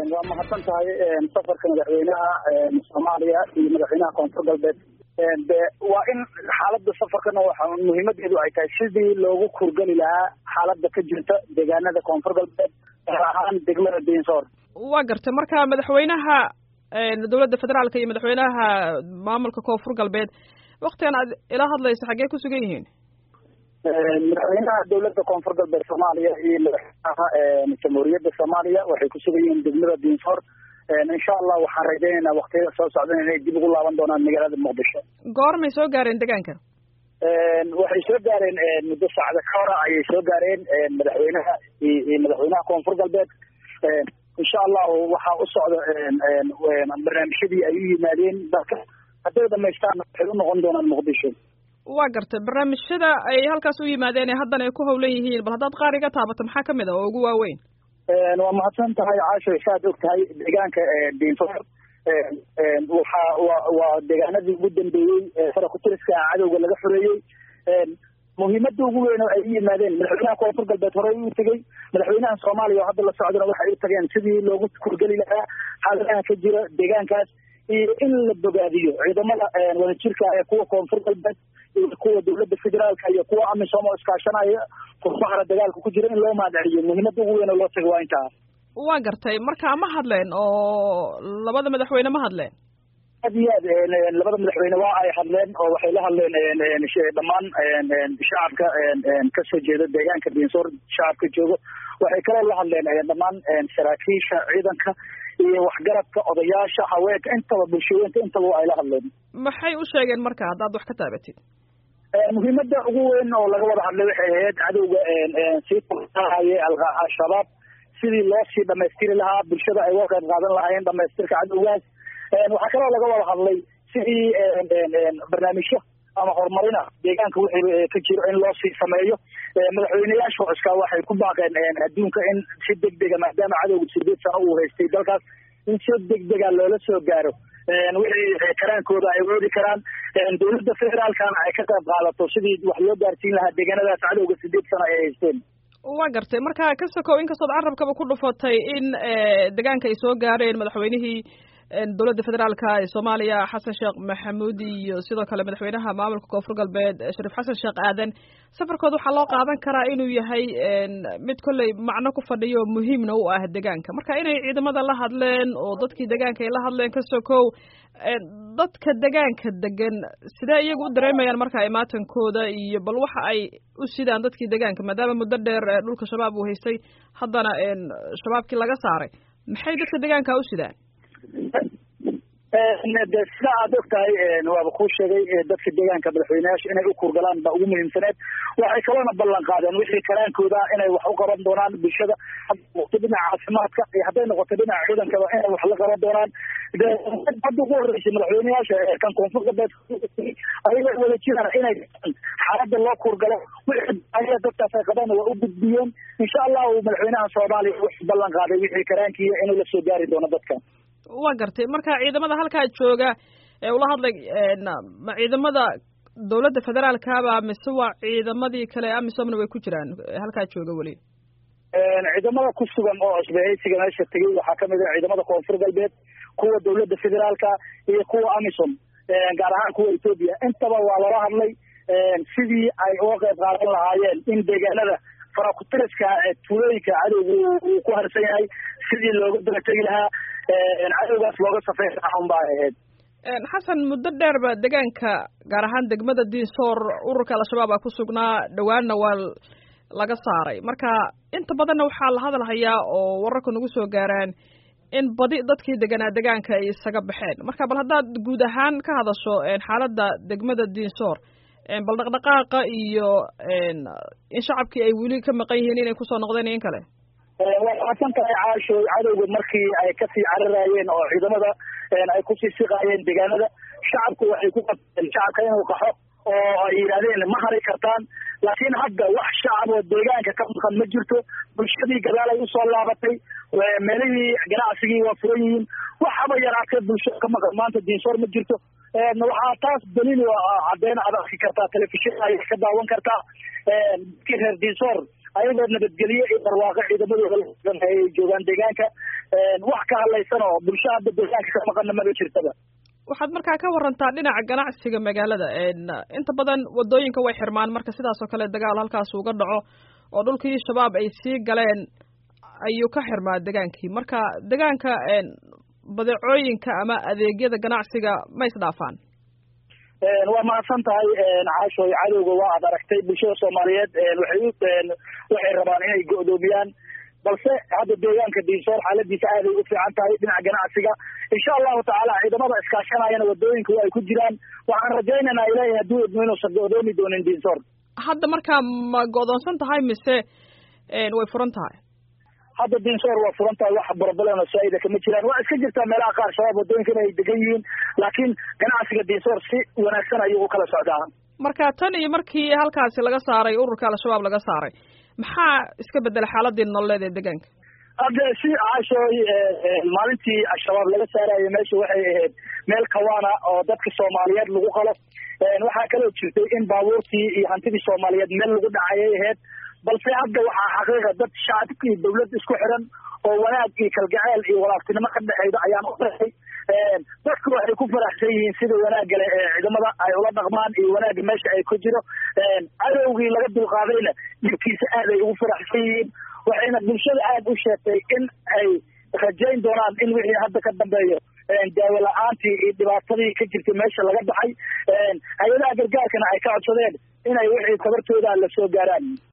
waa mahadsan tahay safarka madaxweynaha soomaaliya iyo madaxweynaha koonfur galbeed de waa in xaalada safarkana waxa muhiimadeedu ay tahay sidii loogu kurgeli lahaa xaalada ka jirta deegaanada koonfur galbeed gaar ahaan degmada diinsoor waa gartay marka madaxweynaha dowladda federaalka iyo madaxweynaha maamulka koonfur galbeed waktigan aad ila hadlaysa xaggee ku sugan yihiin madaxweynaha dowladda koonfur galbeed soomaaliya iyo madaxweynaha jamhuuriyadda soomaaliya waxay ku sugan yihiin degmada diinsoor insha allah waxaan rajaynaynaa waktiyada soo socdan inay dib ugu laaban doonaan magaalada muqdisho goormay soo gaareen deegaanka waxay soo gaareen muddo saacada ka hora ayay soo gaareen madaxweynaha iyo madaxweynaha koonfur galbeed insha allahu waxaa u socda barnaamijyadii ay u yimaadeen dalka hadday dhamaystaan waxay u noqon doonaan muqdisho waa gartay barnaamijyada ay halkaas u yimaadeen ee haddana ay ku hawlan yihiin bal haddaad qaar iga taabato maxaa kamid a oo ugu waaweyn waa mahadsan tahay caasho saad og tahay deegaanka diinsoor waxa wa waa deegaanadii ugu dambeeyey fara kutiriska cadowga laga xoreeyey muhiimada ugu weyn oo ay u yimaadeen madaxweynaha koonfur galbeed horey u tegey madaxweynaha soomaaliya oo hadda la socdana waxay u tageen sidii loogu kurgeli lahaa xaaladaha ka jira deegaankaas iyo in la bogaadiyo ciidamada wadajirka ee kuwa koonfur galbeed iyo kuwa dowladda federaalka iyo kuwa amisom oo iskaashanaya furfahara dagaalka ku jira in loo mahadceliyo muhiimada ugu weyn oo loo taga waa intaa waa gartay marka ma hadleen oo labada madaxweyne ma hadleen aad iyo aad labada madaxweyne waa ay hadleen oo waxay la hadleen dhammaan shacabka kasoo jeeda deegaanka diinsoor shacabka joogo waxay kaloo la hadleen dhammaan saraakiisha ciidanka iyo waxgaradka odayaasha haweenka intaba bulshooyinka intaba ay la hadleen maxay u sheegeen marka haddaad wax ka taabatid muhiimada ugu weyn oo laga wada hadlay waxay ahayd cadowga sii taahaye al-shabaab sidii loo sii dhamaystiri lahaa bulshada ay uga qayb qaadan lahaayeen dhamaystirka cadowgaas waxaa kaloo laga wada hadlay sidii barnaamijyo ama horumarina deegaanka wixii ka jiro in loo sii sameeyo madaxweyneyaasha cuskaa waxay ku baaqeen adduunka in si degdega maadaama cadowga sideed sano uu haystay dalkaas in si degdega loola soo gaaro wixii karaankooda ay woodi karaan dowladda federaalkana ay ka qayb qaadato sidii wax loo gaarsiin lahaa deegaanadaas cadowga sideed sano ay haysteen waa gartay marka ka sokow inkastood carabkaba ku dhufatay in deegaanka ay soo gaareen madaxweynihii dowladda federaalka ee soomaaliya xasan sheekh maxamuud iyo sidoo kale madaxweynaha maamulka koonfur galbeed shariif xasan sheekh aadan safarkooda waxaa loo qaadan karaa inuu yahay mid kolley macno ku fadhiyo muhiimna u ah deegaanka marka inay ciidamada la hadleen oo dadkii deegaanka ay la hadleen ka sokow dadka deegaanka degan sidee iyagu u dareemayaan marka imaatankooda iyo bal waxa ay u sidaan dadkii deegaanka maadaama muddo dheer dhulka shabaab uu haystay haddana shabaabkii laga saaray maxay dadka deegaanka u sidaan de sida aad og tahay waaba kuu sheegay dadka deegaanka madaxweyneyaasha inay u kurgalaan baa ugu muhiimsaneed waxay kaloona ballan qaadeen wixii karaankooda inay wax u qaban doonaan bulshada hadday noqoto dhinaca caafimaadka iyo hadday noqoto dhinaca ciidankaba inay wax la qaban doonaan hadda ugu horreysay madaxweyneyaasha kan koonfur galbeed ayagoo wada jiraan inay xaaladda loo kurgalo wixii dadkaas ay qabaan waa u gudbiyeen insha allahu madaxweynaha soomaaliya wuxuu ballan qaaday wixii karaankiiya inuu la soo gaari doono dadka waa gartay marka ciidamada halkaa jooga ee ula hadlay ma ciidamada dowladda federaalkaba mise waa ciidamadii kale amisomna way ku jiraan halkaa jooga weli ciidamada ku sugan oo cusbahaysiga meesha tegey waxaa kamid ah ciidamada koonfur galbeed kuwa dowladda federaalka iyo kuwa amisom gaar ahaan kuwa etoobiya intaba waa lala hadlay sidii ay uga qayb qaadan lahaayeen in deegaanada farakutiriska tuulooyinka cadowga uu ku harsan yahay sidii looga dabategi lahaa cadowgaas looga safeyn lahaa un baa ahayd xasan muddo dheerba deegaanka gaar ahaan degmada diinsoor ururka al-shabaab aa ku sugnaa dhowaanna waa laga saaray marka inta badanna waxaa la hadalhayaa oo wararka nagu soo gaaraan in badi dadkii deganaa deegaanka ay isaga baxeen marka bal haddaad guud ahaan ka hadasho xaaladda degmada diinsoor bal dhaqdhaqaaqa iyo in shacabkii ay weli ka maqan yihiin inay kusoo noqdeen in kale waa mahadsan tahay caasho cadowga markii ay kasii cararaayeen oo ciidamada ay kusii siqaayeen deegaanada shacabku waxay ku qabteen shacabka inuu qaxo oo ay yidhahdeen ma hari kartaan laakiin hadda wax shacab oo deegaanka ka maqan ma jirto bulshadii gadaal ay usoo laabatay meelihii ganacsigii waa furan yihiin waxaba yaraatee bulshada ka maqan maanta diinsoor ma jirto waxaa taas daliil cadeen aad arki kartaa telefishin ay ka daawan kartaa dadkii reer diinsoor ayagoo nabadgelye iyo barwaaqo ciidamadooda ay joogaan deegaanka wax ka hadlaysan oo bulsho hadda deegaanka ka maqana maba jirtaba waxaad markaa ka warantaa dhinaca ganacsiga magaalada inta badan wadooyinka way xirmaan marka sidaas oo kale dagaal halkaas uga dhaco oo dhulkii shabaab ay sii galeen ayuu ka xirmaa degaankii marka degaanka badeecooyinka ama adeegyada ganacsiga ma isdhaafaan waa mahadsan tahay caashoy cadowga waa ad aragtay bulshada soomaaliyeed waxay waxay rabaan inay go'doomiyaan balse hadda deegaanka diinsoor xaaladiisa aaday u fiican tahay dhinaca ganacsiga insha allahu tacaala ciidamada iskaashanayana wadooyinka waa ay ku jiraan waxaan rajaynaynaa ilaahay hadduu idmo inuusan go'doomi doonin diinsoor hadda markaa ma go'doonsan tahay mise way furan tahay hadda diinsoor waa furan tahay wax broblem saa-ida kama jiraan waa iska jirtaa meelaha qaar shabaab wadooyinkan ay degan yihiin laakiin ganacsiga diinsoor si wanaagsan ayuu u kala socdaa marka tan iyo markii halkaasi laga saaray ururka al-shabaab laga saaray maxaa iska bedela xaaladii nololeed ee deegaanka hadda si caashooy maalintii al-shabaab laga saarayo meesha waxay ahayd meel kawaana oo dadka soomaaliyeed lagu qalo waxaa kaloo jirtay in baabuurtii iyo hantidii soomaaliyeed meel lagu dhacayay ahayd balse hadda waxaa xaqiiqa dad shacabka iyo dawlad isku xiran oo wanaag iyo kalgaceel iyo walaaftinimo ka dhexeyda ayaan u dahay dadku waxay ku faraxsan yihiin sida wanaagale ee ciidamada ay ula dhaqmaan iyo wanaagga meesha ay ku jiro cadowgii laga dulqaadayna dhibkiisa aad ay ugu faraxsan yihiin waxayna bulshada aada u sheegtay in ay rajayn doonaan in wixii hadda ka dambeeyo daawo la-aantii iyo dhibaatadii ka jirtay meesha laga baxay hay-adaha gargaarkana ay ka codsadeen inay wixii tabartooda la soo gaaraan